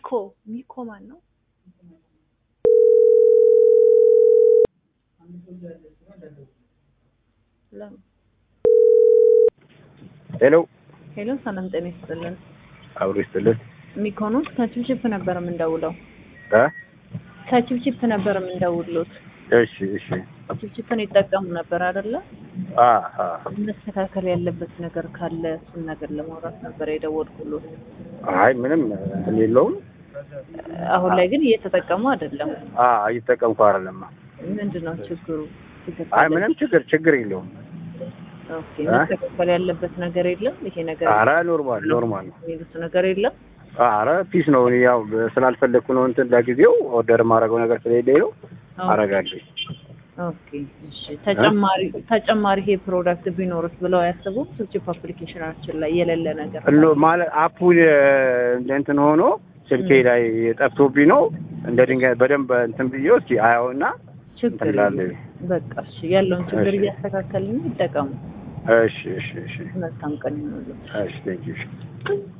ሚኮ ሚኮ ማን ነው? ለም- ሄሎ ሄሎ ሰላም ጤና ይስጥልን። አብሮ ይስጥልን ሚኮኖስ ከችፕችፕ ነበር የምንደውለው። እ ከችፕችፕ ነበር የምንደውሉት። እሺ እሺ ችፕችፕን ይጠቀሙ ነበር አይደለ? አ አ መስተካከል ያለበት ነገር ካለ እሱን ነገር ለማውራት ነበር የደወልኩሎት። አይ ምንም እንትን የለውም አሁን ላይ ግን እየተጠቀሙ አይደለም። አ እየተጠቀምኩ አይደለም ምንድን ነው ችግሩ? ችግር አይ ካለ- ምንም ችግር ችግር የለውም ኦኬ፣ መስተካከል ያለበት ነገር የለም። ይሄ ነገር አረ ኖርማል ኖርማል ነው የሚሉት ነገር የለም። አረ ፒስ ነው እኔ ያው ስላልፈለግኩ ነው እንትን ለጊዜው ኦርደር የማደርገው ነገር ስለሌለኝ ነው አረጋለሁ ኦኬ እሺ። ተጨማሪ ተጨማሪ ይሄ ፕሮዳክት ቢኖርስ ብለው አያስቡም? ችፕችፕ አፕሊኬሽናችን ላይ የሌለ ነገር እሎ ማለት አፑን እንትን ሆኖ ስልኬ ላይ ጠፍቶብኝ ነው እንደ ድንጋይ በደንብ እንትን ብዬው እስኪ አያውና ችግር እንትን እላለሁ። የለም። በቃ እሺ፣ ያለውን ችግር እሺ። እያስተካከልን ይጠቀሙ። እሺ እሺ እሺ መልካም ቀን ይሁንልዎት። እሺ ቴንኪው